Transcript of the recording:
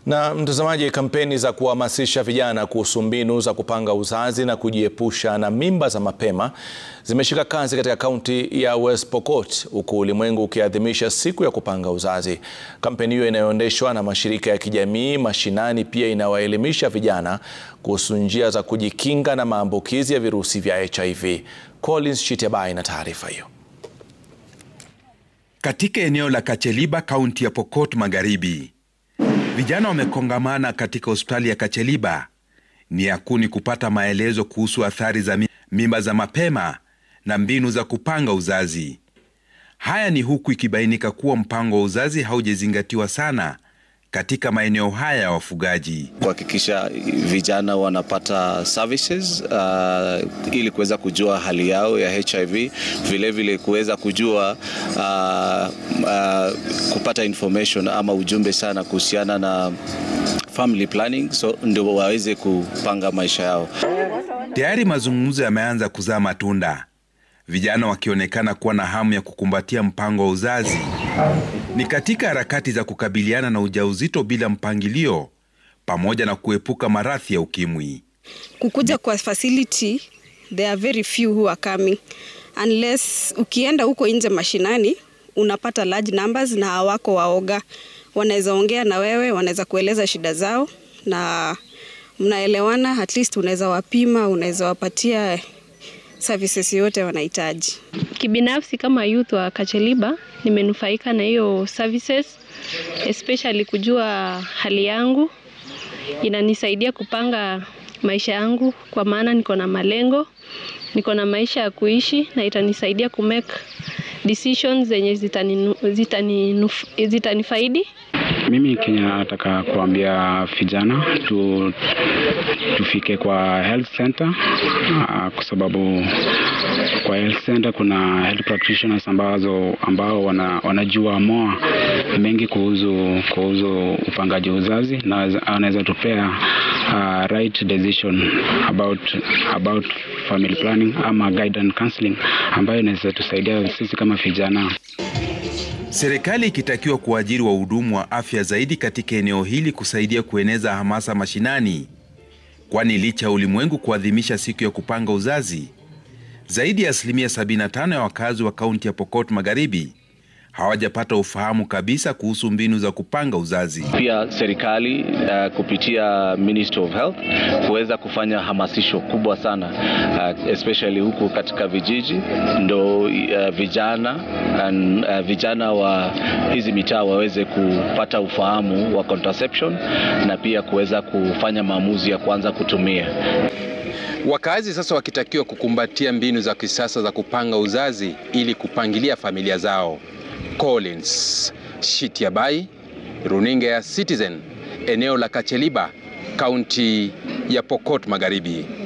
Na mtazamaji, kampeni za kuhamasisha vijana kuhusu mbinu za kupanga uzazi na kujiepusha na mimba za mapema zimeshika kasi katika kaunti ya West Pokot huku ulimwengu ukiadhimisha siku ya kupanga uzazi. Kampeni hiyo inayoendeshwa na mashirika ya kijamii mashinani pia inawaelimisha vijana kuhusu njia za kujikinga na maambukizi ya virusi vya HIV. Collins Chitiabai na taarifa hiyo. Katika eneo la Kacheliba, kaunti ya Pokot Magharibi, vijana wamekongamana katika hospitali ya Kacheliba nia kuu ni kupata maelezo kuhusu athari za mimba za mapema na mbinu za kupanga uzazi. Haya ni huku ikibainika kuwa mpango wa uzazi haujazingatiwa sana katika maeneo haya ya wafugaji. Kuhakikisha vijana wanapata services uh, ili kuweza kujua hali yao ya HIV, vilevile kuweza kujua uh, uh, kupata information ama ujumbe sana kuhusiana na family planning, so ndio waweze kupanga maisha yao. Tayari mazungumzo yameanza kuzaa matunda, vijana wakionekana kuwa na hamu ya kukumbatia mpango wa uzazi. Ni katika harakati za kukabiliana na ujauzito bila mpangilio pamoja na kuepuka maradhi ya ukimwi. Kukuja kwa facility, there are very few who are coming unless ukienda huko nje mashinani unapata large numbers na hawako waoga, wanaweza ongea na wewe, wanaweza kueleza shida zao na mnaelewana, at least unaweza wapima, unaweza wapatia services yote wanahitaji. Kibinafsi kama youth wa Kacheliba nimenufaika na hiyo services, especially kujua hali yangu, inanisaidia kupanga maisha yangu, kwa maana niko na malengo, niko na maisha ya kuishi, na itanisaidia kumake decisions zenye zitanifaidi zitani, zitani mimi Kenya nataka kuambia vijana tu, tufike kwa health center uh, kwa sababu kwa health center kuna health practitioners ambazo ambao wana, wanajua moa mengi kuhusu kuhusu upangaji uzazi na anaweza tupea uh, right decision about about family planning ama guidance counseling ambayo inaweza tusaidia sisi kama vijana. Serikali ikitakiwa kuajiri wahudumu wa afya zaidi katika eneo hili kusaidia kueneza hamasa mashinani, kwani licha ya ulimwengu kuadhimisha siku ya kupanga uzazi, zaidi ya asilimia 75 ya wakazi wa kaunti ya Pokot Magharibi hawajapata ufahamu kabisa kuhusu mbinu za kupanga uzazi. Pia serikali uh, kupitia Ministry of Health kuweza kufanya hamasisho kubwa sana uh, especially huku katika vijiji ndo uh, vijana and, uh, vijana wa hizi mitaa waweze kupata ufahamu wa contraception na pia kuweza kufanya maamuzi ya kuanza kutumia. Wakazi sasa wakitakiwa kukumbatia mbinu za kisasa za kupanga uzazi ili kupangilia familia zao. Collins Shitiabai, runinga ya Citizen, eneo la Kacheliba, kaunti ya Pokot Magharibi.